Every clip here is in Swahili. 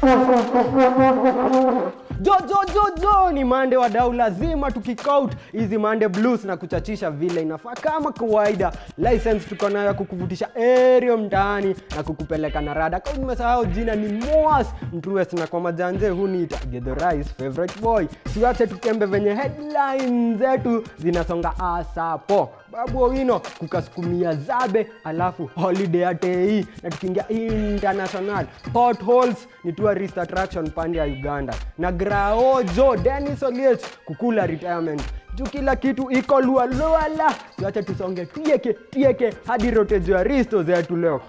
Jo, jo, jo, jo, ni mande wadau, lazima tukikout hizi mande blues na kuchachisha vile inafaa kama kawaida. License tuko nayo ya kukuvutisha area mtaani na kukupeleka na rada. Kama nimesahau jina ni Moas Mtrues, na kwa majanje huniita Githurais favorite boy. Siwache tukembe venye headline zetu zinasonga asapo. Babu Owino kukasukumia zabe, alafu holiday ya TI na tukiingia international potholes ni tourist attraction pande ya Uganda na Graojo Dennis Oliech kukula retirement juu kila kitu iko lualuala. Tuache tusonge tieke tieke hadi rotejo ya risto zetu leo.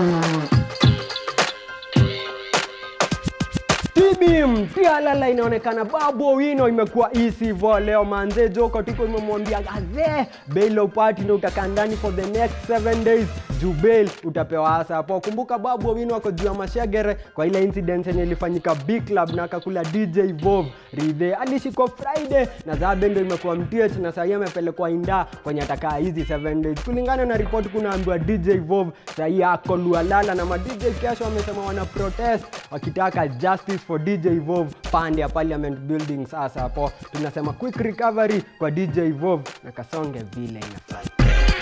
Tibim tialala inaonekana Babu Owino imekuwa isivo leo manze Joko tiko imemwambia gaze bail upati na utakaa ndani for the next 7 days juu bail utapewa hasa hapo. Kumbuka Babu Owino ako juu ya mashegere kwa ile incident yenye ilifanyika big club na akakula DJ Vov Ridhe alishikwa Friday na Zabe ndio imekuwa mtich na sahii amepelekwa Inda kwenye atakaa hizi 7 days. Kulingana na ripoti kunaambiwa DJ Vov sahii ako Lualala na ma DJ kesho wamesema wana protest wakitaka justice for DJ Vov pande ya Parliament Building. Sasa hapo tunasema quick recovery kwa DJ Vov na kasonge vile inafaa.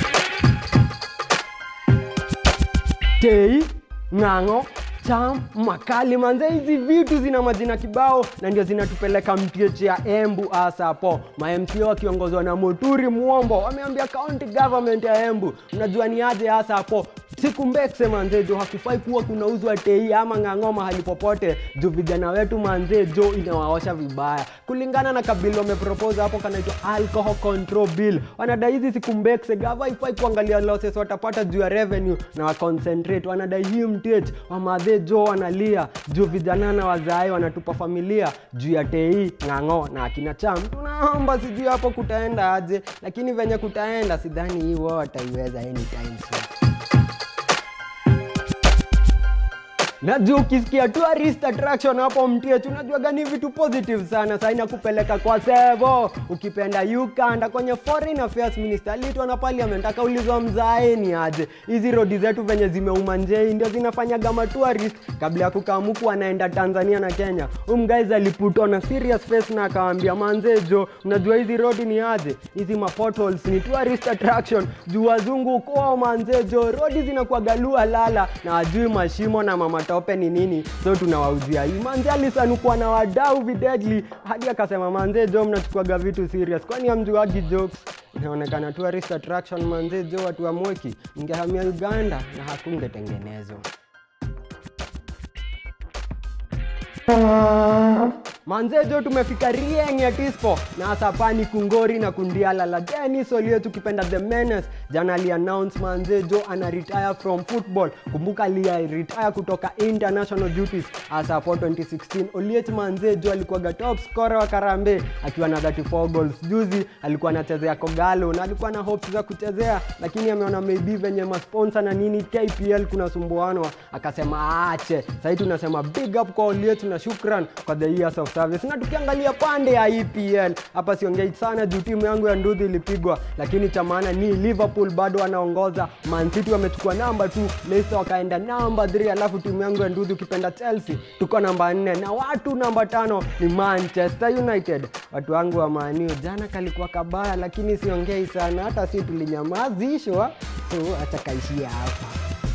Tei, Ng'ang'o, Cham, Makali manze, hizi vitu zina majina kibao na ndio zinatupeleka mtieche ya Embu hasa hapo. Ma-MCA wakiongozwa na Muturi Mwombo wameambia county government ya Embu, unajua ni aje hasa hapo siku mbekse manze jo hakufai kuwa kunauzwa tei ama ng'ang'o mahali popote juu vijana wetu manze jo inawaosha vibaya kulingana na kabili wamepropose hapo kanaitwa alcohol control bill wanadai hizi siku mbekse gava haifai kuangalia losses watapata juu ya revenue na waconcentrate wanadai hii mtich wamadhe jo wanalia juu vijana na wazae wanatupa familia juu ya tei ng'ang'o na akina cham tunaomba sijui hapo kutaenda aje lakini venye kutaenda sidhani hiwo wataiweza anytime soon na juu ukisikia tourist attraction hapo mtie tunajua gani vitu positive sana saa inakupeleka kwa sevo ukipenda ukanda kwenye foreign affairs minister alitwa na parliament akaulizwa mzaeni aje hizi rodi zetu venye zimeuma njei ndio zinafanyaga matourist kabla ya kukamuku anaenda tanzania na kenya umguys aliputwa na serious face na akawambia manzejo unajua hizi rodi ni aje hizi mapotholes ni tourist attraction juu wazungu kwao manzejo rodi zinakuwaga lua lala na ajui mashimo na mama matope ni nini so tunawauzia hii manze alisanukwa na wadau videdli hadi akasema manze jo mnachukuaga vitu serious kwani amjuagi jokes inaonekana tourist attraction manze jo watu wa mweki mngehamia uganda na hakungetengenezwa manzejo tumefika rieng ya tispo na asapani kungori na kundiala la denis olio tukipenda the menace jana aliannounce manzejo ana retire from football kumbuka aliretire kutoka international duties asapo 2016 oliech manzejo alikuwaga top scorer wa karambe akiwa na 34 goals juzi alikuwa anachezea kogalo na alikuwa na hopes za kuchezea lakini ameona maybe venye masponsa na nini kpl kuna sumbuanwa akasema aache sahii tunasema big up kwa oliech na shukran kwa the years of service na tukiangalia pande ya epl hapa siongei sana juu timu yangu ya ndudhi ilipigwa lakini cha maana ni liverpool bado wanaongoza mancity wamechukua namba 2 leicester wakaenda namba 3 alafu timu yangu ya ndudhi ukipenda chelsea tuko namba 4 na watu namba tano ni manchester united watu wangu wa maniu jana kalikuwa kabaya lakini siongei sana hata si tulinyamazishwa so acha kaishia hapa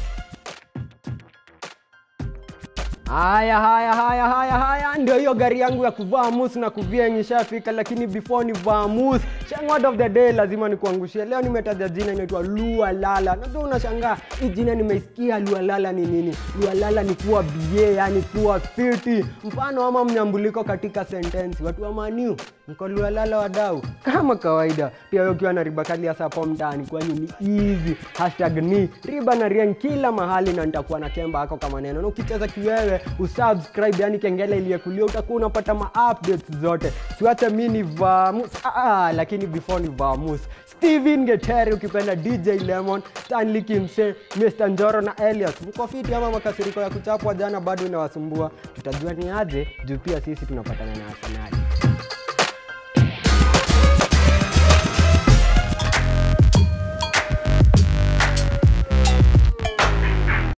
haya haya haya haya haya ndio hiyo gari yangu ya kuvaa mus na kuvieng ishafika lakini before ni vaa mus shangword of the day lazima nikuangushie leo nimetaja jina inaitwa lua lala najua unashangaa hii jina nimeisikia lua lala ni nini lua lala ni kuwa ba yani kuwa fiti mfano ama mnyambuliko katika sentensi watu wa maniu mko lua lala wadau kama kawaida pia wewe ukiwa na riba kali hasa hapo mtaani kwani ni easy hashtag ni riba na rieng kila mahali na nitakuwa na kemba hako kama neno na ukicheza kiwewe usubscribe yani kengele iliyekulia utakuwa unapata ma updates zote siwache mi ni vamus ah, lakini before ni vamus steven geteri ukipenda dj lemon stanley kimse mr njoro na elias mko fiti ama makasiriko ya kuchapwa jana bado inawasumbua tutajua ni aje juu pia sisi tunapatana na arsenali